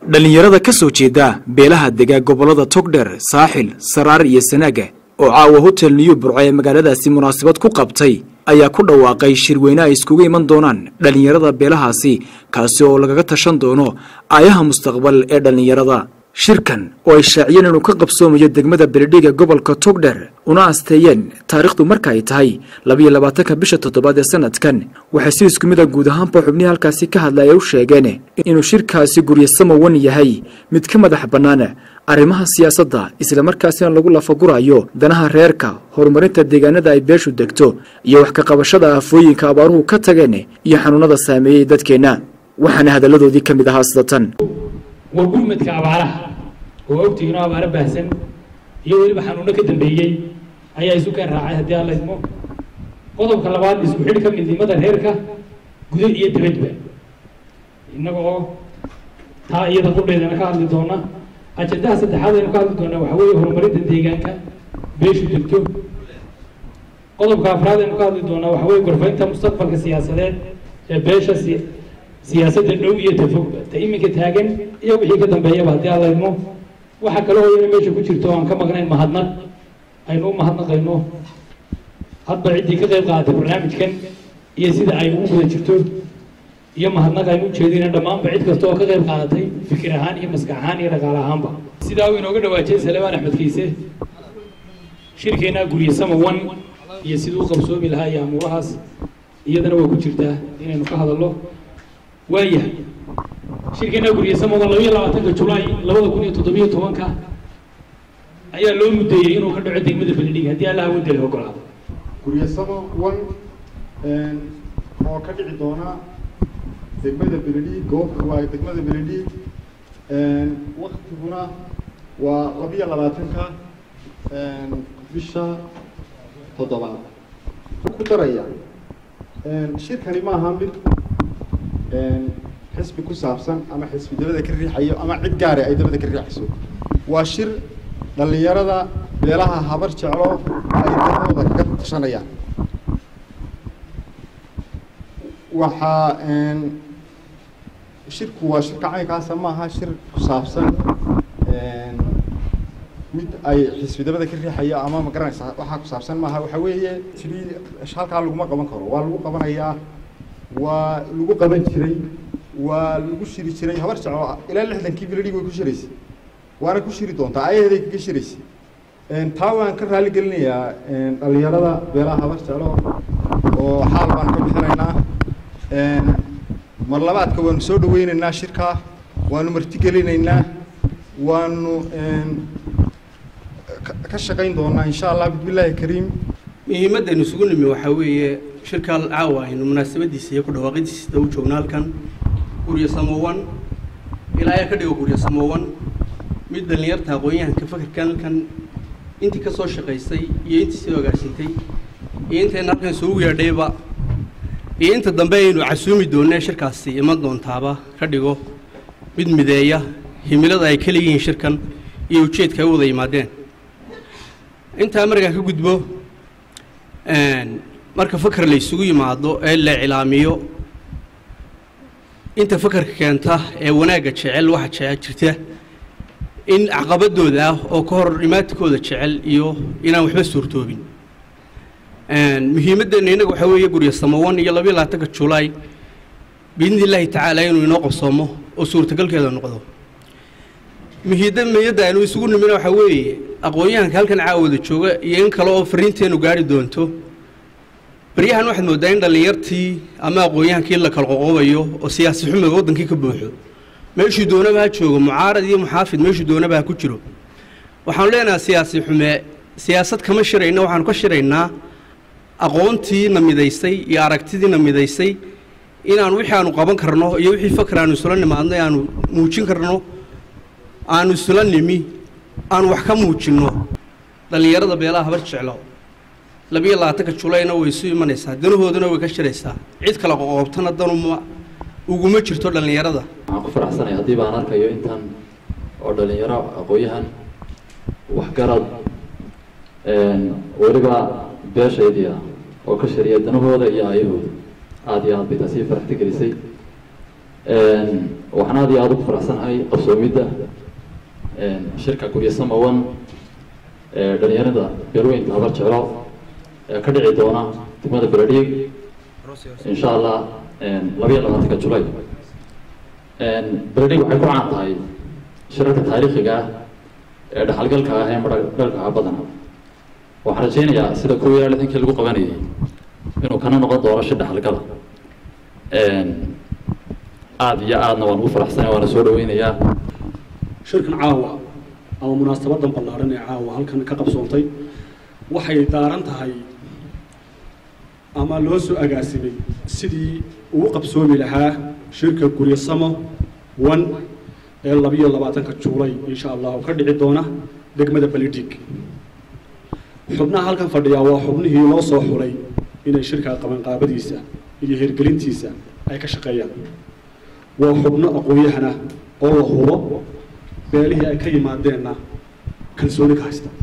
dhallinyarada ka soo jeeda beelaha dega gobollada togdher saaxil saraar iyo sanaaga oo caawa hotel new burco ee magaaladaasi munaasabad ku qabtay ayaa ku dhawaaqay shirweyne ay iskugu iman doonaan dhallinyarada beelahaasi kaasi oo lagaga tashan doono aayaha mustaqbal ee dhallinyarada shirkan oo ay shaaciyeen inuu ka qabsoomayo degmada beledhiga gobolka togdher una asteeyeen taariikhdu marka ay tahay labiyo labaatanka bisha toddobaad ee sanadkan waxay si isku mid a guud ahaanba xubnihii halkaasi ka hadlaya u sheegeen inuu shirkaasi guryo samawan yahay mid ka madax bannaan arrimaha siyaasadda islamarkaasina lagu lafagurayo danaha reerka horumarinta deegaanada ay beeshu degto iyo wax ka qabashada aafooyinka abaaruhu ka tageen iyo xanuunada saameeyey dadkeenna waxaana hadalladoodii ka mid ahaa sida tan waa gurmadka abaaraha oo ogtihiin oo abaaro baahsan iyo weliba xanuuno ka dambeeyey ayaa isu keen raacay haddii alla idmo qodobka labaad isku xidhka midnimada reerka gudo iyo dibadba innaga oo taa iyada qudheedana ka hadli doona ajendaha saddexaad aynu ka hadli doonaa waxaa weeye horumarinta deegaanka beeshu degto qodobka afraad aynu ka hadli doonaa waxaa weeye gorfaynta mustaqbalka siyaasadeed ee beesha si siyaasadda dhow iyo tafogba ta iminka taagan iyo wixii ka dambeeyaba haddii alla idmo waxaa kale oo ina meesha ku jirto aan ka maqnayn mahadnaq aynu u mahadnaqayno hadba ciddii ka qayb qaadatay barnaamijkan iyo sida ay ugu guda jirto iyo mahadnaq aynu ujeedina dhammaanba cid kasta oo ka qayb qaadatay fikir ahaan iyo maskax ahaan iyo dhaqaale ahaanba sidaa uu inooga dhawaajiyey salemaan axmed kiise shirkeennaa gurye sama one iyo siduu u qabsoomi lahaa iyo amuurahaas iyadana way ku jirtaa inaynu ka hadallo waayahay shirkeennaa gurye sama one labayo labaatanka julaay labada kun iyo toddobiyo tobanka ayaa loo mudeeyey inuu ka dhaco degmada beledhig haddii allaha wadda la ogolaado guryasamo one oo ka dhici doona degmada beledhiig goobta waa degmada beledhiig waktiguna waa labiyo labaatanka bisha toddobaad ku daraya shirkani maaha mid xisbi ku saabsan ama xisbi dabada ka riixayo ama cid gaari ay dabada ka riixayso waa shir dhallinyarada beelaha habar jeclo ay dadooda kaga tashanayaan waxaa shirku waa shirka caynkaasa maaha shir ku saabsan mid ay xisbidabada ka riixayo ama ma garanaysa waxaa ku saabsan maaha waxa weeye sidii halkaa laguma qaban karo waa lagu qabanayaa waa lagu qaban jiray waa lagu shiri jiray habar jeclo ilaa lixdankii biladhig way ku shiraysay waana ku shiri doontaa ayaheeday kaga shiraysay taa waan ka raali gelinayaa dhallinyarada beelaha habar jeclo oo xaal baan ka bixinaynaa mar labaadka waanu soo dhaweynaynaa shirkaa waanu martigelinaynaa waanu ka shaqayn doonaa insha allah bismillaahi kariim muhiimaddaynu isugu nimi waxaa weeye shirkaa caawa aynu munaasabadiisa iyo ku dhawaaqidiisa u joogno halkan guryo samowan ilaa ayaa ka dhigo guryo samowan mid dhallinyarta aqoon-yahanka fakarkan halkan intii ka soo shaqaysay iyo intii soo agaasintay iyo intayna halkan isugu yeedhayba iyo inta dambe aynu casuumi doonee shirkaasi iman doontaaba ka dhigo mid mideeya himilada ay ka leeyihiin shirkan iyo ujeedka ay u wada yimaadeen intaa markaa ka gudbo marka fakar la isugu yimaado ee la iclaamiyo inta fakarka keenta ee wanaagga jecel waxa jecel jirta in caqabadooda ah oo ka hor dhimaatikooda jecel iyo inaan waxba suurtoobin muhiimaddeena innaga waxaa weeye guryo samawan iyo labayo labaatanka julaay biidni illaahi tacaala inuu inoo qabsoomo oo suurtagalkeeda noqdo muhiidda miyadda aynu isugu nimina waxaa weeye aqoon-yahanka halkan caawada jooga iyo in kale oo fariinteennu gaari doonto baryahan waxaad mooddaa in dhallinyartii ama aqoon-yahankii la kala qoqobayo oo siyaasi xumiga waddankii ka buuxo meeshuu doonaba ha joogo mucaarad iyo muxaafid meeshuu doonaba ha ku jiro waxaanu leenahay siyaasi xume siyaasad kama shirayna waxaanu ka shiraynaa aqoontiina midaysay iyo aragtidiina midaysay inaanu wixii aanu qaban karno iyo wixii fakar aanu isula nimaadno aanu muujin karno aanu isula nimi aanu wax ka muujinno dhallinyarada beelaha habar jeclo labiyo labaatanka julayna way isu imanaysaa danahoodana way ka shiraysaa cid kale qoqobtana danuma uguma jirto dhallinyarada waxaan ku faraxsanay haddii baan arkayo intan oo dhallinyaro aqoon-yahan waxgarad weliba beeshaydii ah oo ka shariya danahooda iyo aayahooda aada iyo aad bay taasi faraxti gelisay waxaan aad iyo aada ugu faraxsanahay qabsoomidda shirka guryo samawan ee dhalinyarada beelweynta habar jeclo ee ka dhici doona degmada beledhiig insha allah labayo labaatanka julay beledhiig waxay ku caan tahay shirarka taariikhiga ah ee dhaxalgalka ah ee madhagalka ah badana waxaan rajaynayaa sida kuwa iyo lixdankii lagu qabanayay inuu kana noqon doono shi dhaxalgala aada iyo aadna waan ugu faraxsanaya waana soo dhaweynayaa shirkan caawa ama munaasabadan ballaaran ee caawa halkan ka qabsoontay waxay daaran tahay ama loo soo agaasimay sidii ugu qabsoomi lahaa shirka guryasamo one ee labiyo labaatanka juulay insha allah oo ka dhici doona degmada balidhig xubnaha halkan fadhiyaa waa xubnihii loo soo xulay inay shirka qabanqaabadiisa iyo hirgelintiisa ay ka shaqeeyaan waa xubno aqoon-yahana oo la hubo beelihii ay ka yimaadeenna kalsooni ka haysta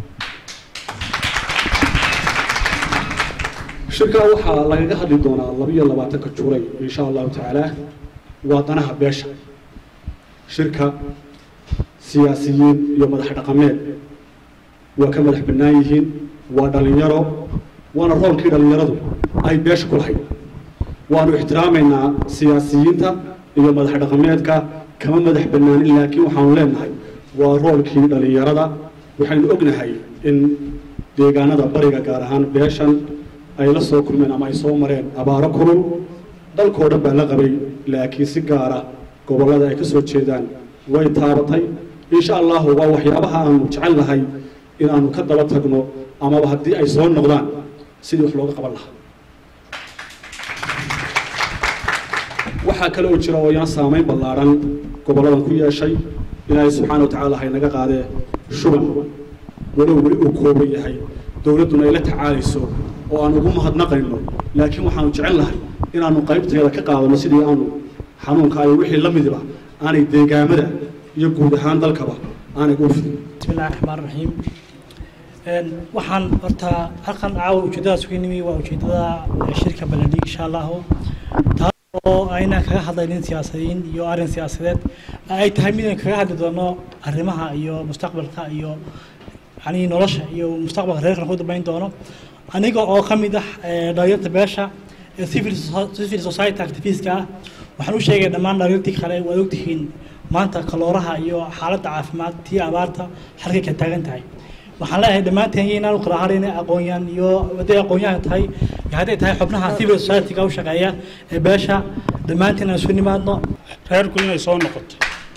shirkaa waxaa lagaga hadli doonaa labiyo labaatanka julay insha allahu tacaala waa danaha beesha shirka siyaasiyiin iyo madax dhaqameed waa ka madax bannaan yihiin waa dhalinyaro waana roolkii dhalinyaradu ay beesha ku lahayd waanu ixtiraamaynaa siyaasiyiinta iyo madax dhaqameedka kama madax bannaanin laakiin waxaanu leenahay waa roolkii dhalinyarada waxaynu ognahay in deegaanada bariga gaar ahaan beeshan ay la soo kulmeen ama ay soo mareen abaaro kulul dalkoo dhan baa la qabay laakiin si gaara gobollada ay ka soo jeedaan way taabatay insha allahu waa waxyaabaha aanu jecel lahay inaanu ka daba tagno amaba haddii ay soo noqdaan sidii wax looga qaban lahaa waxaa kale oo jira oo yaan saamayn ballaaran gobolladan ku yeeshay ilaahay subxaana wa tacaala haynaga qaadee shuban walow weli uu kooban yahay dowladduna ay la tacaalayso oo aan ugu mahadnaqayno laakiin waxaanu jecel lahay inaanu qaybteeda ka qaadano sidii aanu xanuunka iyo wixii la midiba aanay deegaamada iyo guud ahaan dalkaba aanay ugu fidin bismillahi raxmaan raxiim waxaan horta halkan caawa ujeedadaas uga nimi waa ujeedada shirka baladhig insha allahu taas oo aynan kaga hadlaynin siyaasadiin iyo arrin siyaasadeed ay tahay mid aynu kaga hadli doono arrimaha iyo mustaqbalka iyo yani nolosha iyo mustaqbalka reerkan ku dambeyn doono aniga oo ka mid ah dhalinyarta beesha ee civil civil society activistka ah waxaan u sheegay dhammaan dhalinyartii kale waad ogtihiin maanta kalooraha iyo xaaladda caafimaad tii abaarta halkay ka taagan tahay waxaan leeyahay dhammaanteen inaan u kala hadhayn aqoonyahan iyo hadday aqoonyahan tahay iyo hadday tahay xubnaha civil society-ga u shaqeeya ee beesha dhammaanteen aan isu nimaadno reerku inay soo noqoto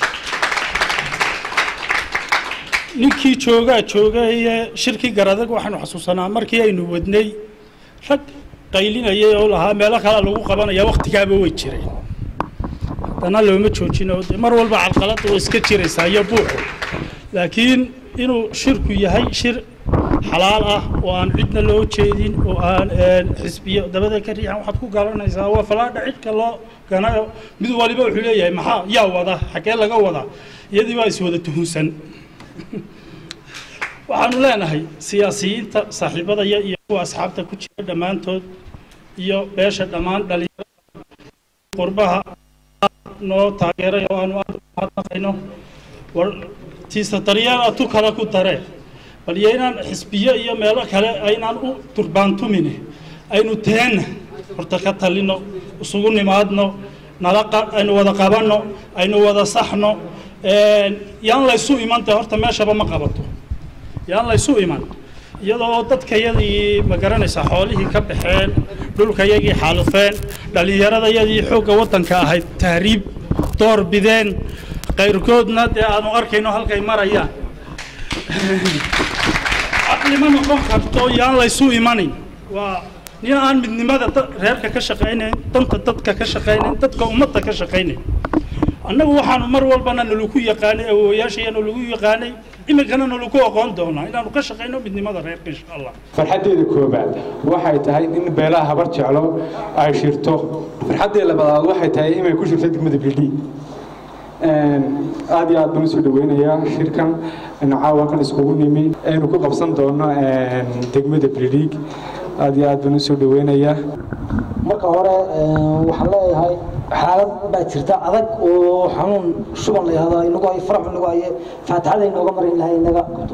ninkii joogaa jooga iyo shirkii garadag waxaanu xasuusanaa markii aynu wadnay rag qaylinayay oo lahaa meelo kale lagu qabanaya waktigaaba way jireen haddana looma joojino de mar walba calqalada way iska jiraysaa iyo buuxu laakiin inuu shirku yahay shir xalaal ah oo aan cidna loo jeedin oo aan xisbiyo dabada ka riixan waxaad ku garanaysaa waa falaadha cidka loo ganayo mid waliba wuxuu leeyahay maxaa yaa wada xaggee laga wada iyadii baa iswada tuhunsan waxaanu leenahay siyaasiyiinta saaxiibadaya iyo kuwa asxaabta ku jira dhammaantood iyo beesha dhammaan dhalinyarada qurbaha noo taageeray oo aanu aad umahadnaqayno war tiisa daryeela tu kale ku daree bal iyo inaan xisbiyo iyo meelo kale aynaan u durbaantumine aynu teenna horta ka talino isugu nimaadno nala aynu wada qabanno aynu wada saxno yaan laysu imanta horta meeshaba ma qabato yaan laysu iman iyadoo dadkayadii ma garanaysaa xoolihii ka baxeen dhulkayagii xaalufeen dhallinyaradayadii xoogga waddanka ahayd tahriib door bideen qayrkoodna dee aanu arkayno halkay marayaan caqlima noqon karto yaan laysu imanin waa nin aan midnimada reerka ka shaqaynayn danta dadka ka shaqaynayn dadka ummadda ka shaqaynayn annagu waxaanu mar walbana nalagu yaqaanay awoowayaashaya nalagu yaqaanay iminkana nalagu aqoon doonaa inaanu ka shaqayno midnimada reerka insha allah farxaddeeda koobaad waxay tahay in beelaha habar jeclo ay shirto farxaddeeda labaad waxay tahay inay ku shirto degmada bildhi aad iyo aad baan usoo dhaweynayaa shirkan caawa kan iskugu nimi aynu ku qabsan doono degmada bildhiig aad iyo aad baan usoo dhaweynayaa marka hore waxaan leeyahay xaalad baa jirta adag oo xanuun shuban la yahdo inagu hay farax inagu haye faatixada inooga marin lahay inaga qabto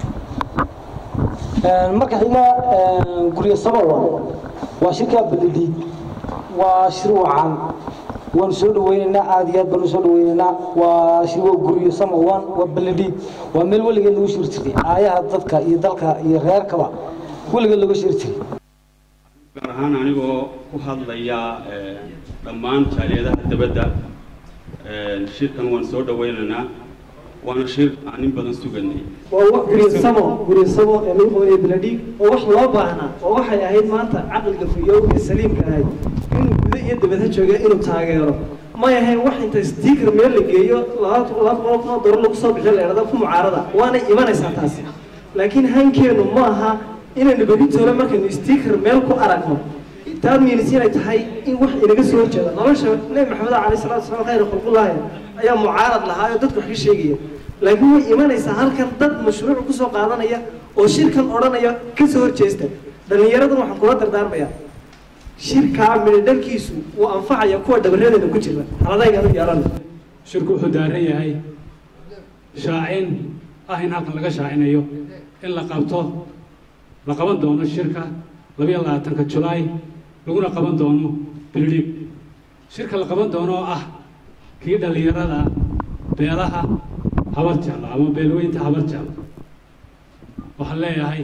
marka xiga guryo sabawa waa shirka balidhiid waa shir wacan waanu soo dhaweynaynaa aada iyo aad baanu soo dhaweynaynaa waa shir waa guryo samawan waa balidhiid waa meel weligeed lagu shiri jiray aayaha dadka iyo dalka iyo reerkaba weligeed lagu shiri jiray gaar ahaan anigoo ku hadlaya dhammaan jaaliyadaha dabadda shirkan waan soo dhaweynaynaa waana shir aan in badan suganay waa guryasamo guryasamo ee lagu qabanaya beladhiig oo wax loo baahnaa oo waxay ahayd maanta caqliga fuyow ee saliimka ahayd inuu guda iyo dabadha jooga inuu taageero may ahayn wax inta sticker meel la geeyo laba laba boqol kun oo dolar lagu soo bixiyo la idhahda ku mucaarada waana imanaysaa taasi laakiin hankeenu ma aha inaynu bedintoola markaynu sticker meel ku aragno taad miinis inay tahay in wax inaga soo horjeeda nolosha nebi maxamed calayhi salaatu wasalaam khayr khulqullaahi ayaa mucaarad lahaa oo dadku wax ka sheegaya laakiin way imanaysaa halkan dad mashruuc ku soo qaadanaya oo shirkan odhanaya ka soo horjeesta dhallinyaradan waxaan kula dardaarmayaa shirkaa midhadhalkiisu wuu anfacaya kuwa dhabarradeena ku jira haladaygan u yeelan shirku wuxuu daaran yahay shaacin ah in halkan laga shaacinayo in la qabto la qaban doono shirka labayo labaatanka julaay laguna qaban doono bilidhiig shirka la qaban doono oo ah kii dhallinyarada beelaha habar jeclo ama beelweynta habar jeclo waxaan leeyahay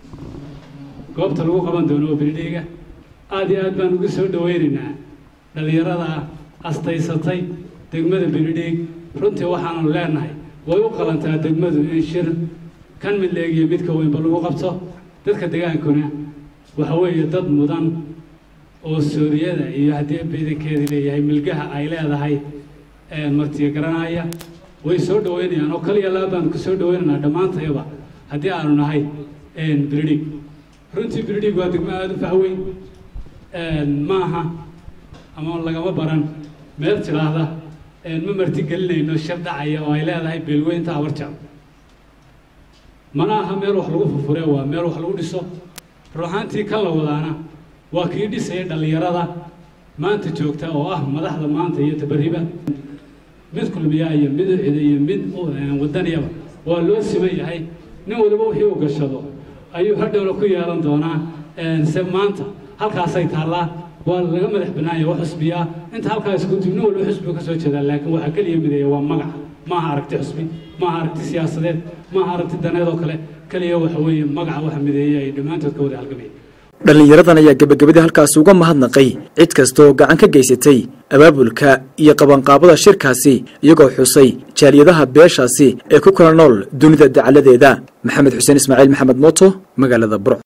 goobta lagu qaban doono oo bilidhiiga aada iyo aad baan ugu soo dhaweynaynaa dhallinyarada astaysatay degmada bilidhiig runtii waxaanu leenahay way u qalantaa degmadu in shir kan mid leegiyo midka weynba lagu qabto dadka degaankuna waxa weeye dad mudan oo sooriyada iyo haddii beedankeedii leeyahay milgaha ay leedahay martiya garanaya way soo dhaweynayaan oo kaliya laba baanu ku soo dhaweynaynaa dhammaantayaba haddii aanu nahay bilidhiig runtii bilidhiig waa degmo aada u fahweyn maaha ama lagama baran meel tidhaahda ma marti gelinayno shir dhacaya oo ay leedahay beelweynta habarjeclo mana aha meel wax lagu furfure waa meel wax lagu dhiso ruuxaantii kan la wadaana waa kii dhisaya dhallinyarada maanta joogta oo ah madaxda maanta iyo tabariba mid kulmiya iyo mid ucida iyo mid wadaniyaba waa loo siman yahay nin waliba wixii uu gashado ayuu hadhowna ku yeelan doonaa se maanta halkaasay taallaa waa laga madax banaanya wax xusbiyaa inta halkaa isku dib nin walba xusbiga ka soo jeedaa laakiin waxaa keliya mideeya waa magac maaha aragti xusbi maaha aragti siyaasadeed maaha aragti daneed oo kale keliya waxa weeye magaca waxa mideeya ay dhammaantood ka wada halgamayeen dhallinyaradan ayaa gebagabadii halkaasi uga mahadnaqay cid kasta oo gacan ka geysatay abaabulka iyo qabanqaabada shirkaasi iyagoo xusay jaaliyadaha beeshaasi ee ku kala nool dunida dacaladeeda maxamed xuseen ismaaciil maxamed mooto magaalada burco